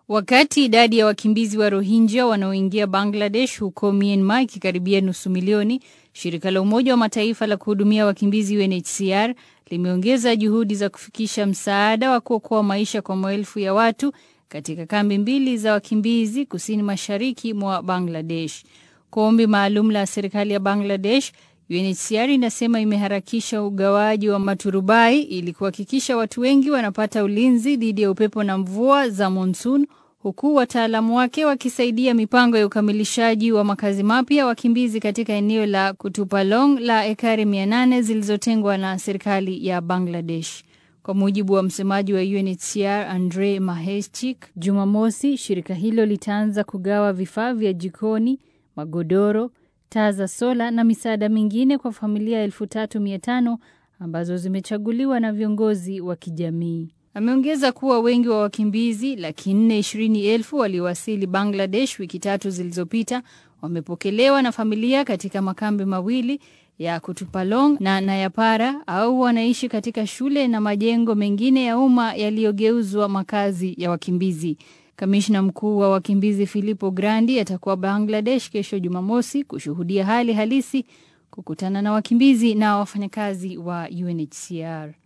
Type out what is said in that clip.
Wakati idadi ya wakimbizi wa Rohingya wanaoingia Bangladesh huko Myanmar ikikaribia nusu milioni, shirika la Umoja wa Mataifa la kuhudumia wakimbizi UNHCR limeongeza juhudi za kufikisha msaada wa kuokoa maisha kwa maelfu ya watu katika kambi mbili za wakimbizi kusini mashariki mwa Bangladesh. Kwa ombi maalum la serikali ya Bangladesh, UNHCR inasema imeharakisha ugawaji wa maturubai ili kuhakikisha watu wengi wanapata ulinzi dhidi ya upepo na mvua za monsoon, huku wataalamu wake wakisaidia mipango ya ukamilishaji wa makazi mapya wakimbizi katika eneo la Kutupalong la ekari 800 zilizotengwa na serikali ya Bangladesh. Kwa mujibu wa msemaji wa UNHCR Andre Maheshchik, Jumamosi shirika hilo litaanza kugawa vifaa vya jikoni, magodoro, taa za sola na misaada mingine kwa familia elfu tatu mia tano ambazo zimechaguliwa na viongozi wa kijamii. Ameongeza kuwa wengi wa wakimbizi laki nne ishirini elfu waliowasili Bangladesh wiki tatu zilizopita wamepokelewa na familia katika makambi mawili ya Kutupalong na Nayapara au wanaishi katika shule na majengo mengine ya umma yaliyogeuzwa makazi ya wakimbizi. Kamishna mkuu wa wakimbizi Filippo Grandi atakuwa Bangladesh kesho Jumamosi kushuhudia hali halisi, kukutana na wakimbizi na wafanyakazi wa UNHCR.